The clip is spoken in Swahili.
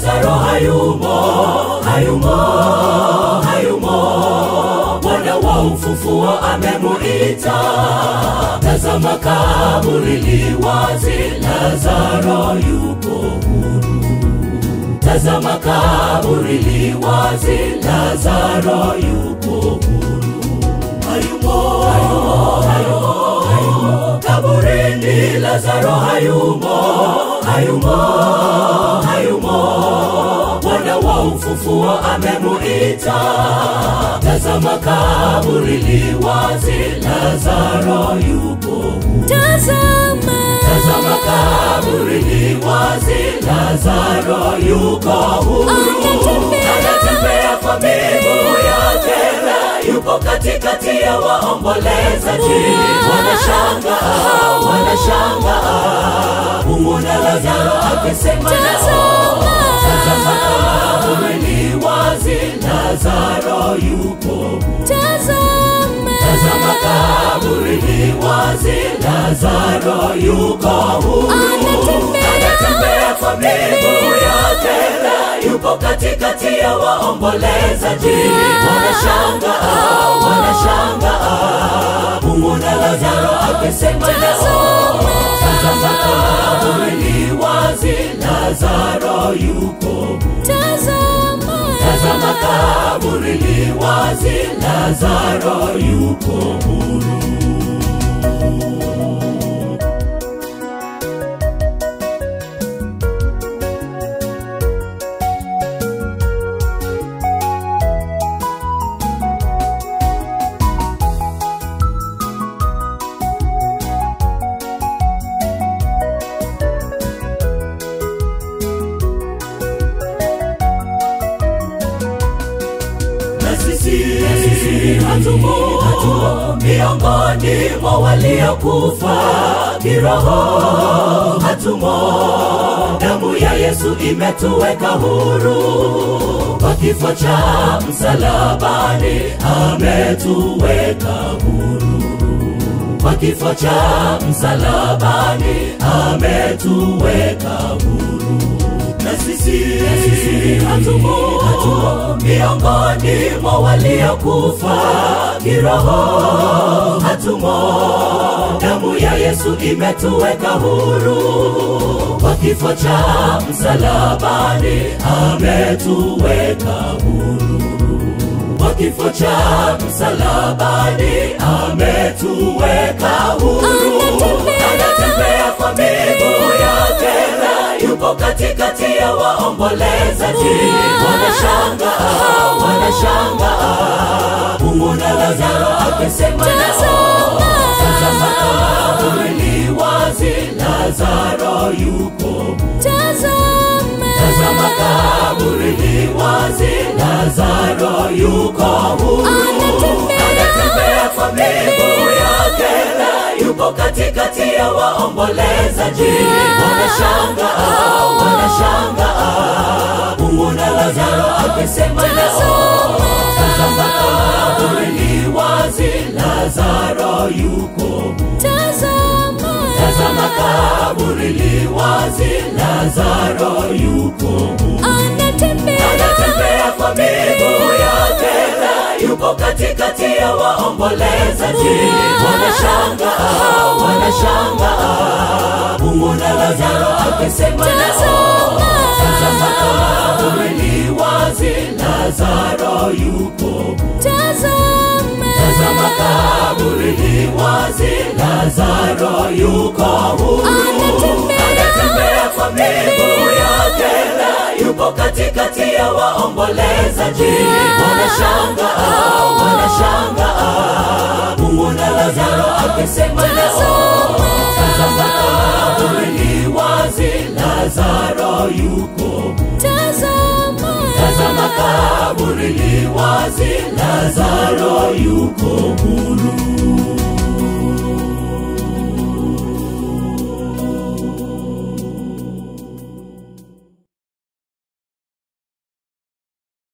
lazaro hayumo hayumo hayumo bwana wa ufufuo amemuita tazama kaburi li wazi lazaro yupo huru tazama kaburi li wazi lazaro yupo huru hayumo hayumo hayumo hayumo kaburini lazaro hayumo hayumo hayumo bwana wa ufufuo amemuita tazama kaburi li wazi lazaro yupo huru tazama tazama kaburi li wazi lazaro yuko huru Anatembea. anatembea kwa miguu yake na yupo katikati ya waombolezaji wanashanga wanashanga kumwona lazaro akisema nao tazama kaburi li wazi lazaro yupo huru tazama tazama kaburi li wazi lazaro yuko huru Anatembea. anatembea kwa miguu yake na yupo katikati ya waombolezaji wanashanga wanashanga kumwona lazaro akisema nao tazama kaburi li wazi lazaro yuko huru tazama tazama kaburi li wazi lazaro yuko huru na sisi hatumo hatumo miongoni mwa waliokufa kiroho hatumo damu ya yesu imetuweka huru kwa kifo cha msalabani ametuweka huru kwa kifo cha msalabani ametuweka huru na sisi hatumo hatumo miongoni mwa waliokufa kiroho hatumo damu ya yesu imetuweka huru kwa kifo cha msalabani ametuweka huru kwa kifo cha msalabani ametuweka huru Anatembea. anatembea kwa miguu yake na yupo katikati ya waombolezaji wanashanga wanashanga kumwona lazaro akisema nao tazama kaburi li wazi lazaro yupo huru tazama tazama kaburi li wazi lazaro yuko huru Anatembea. anatembea kwa miguu yake na yupo katikati ya waombolezaji wanashanga wanashanga kumwona lazaro akisema nao tazama kaburi li wazi lazaro yuko huru tazama tazama kaburi li wazi lazaro yuko huru anatembea anatembea kwa miguu yake na yupo katikati ya waombolezaji wanashanga wanashanga kumwona lazaro akisema nao tazama kaburi li wazi lazaro yuko huru tazama tazama kaburi li wazi lazaro yuko huru Anatembea. anatembea kwa miguu yake na yupo katikati ya waombolezaji wanashanga wanashanga kumwona lazaro akisema nao tazama kaburi li wazi lazaro yuko huru tazama tazama kaburi li wazi lazaro yuko huru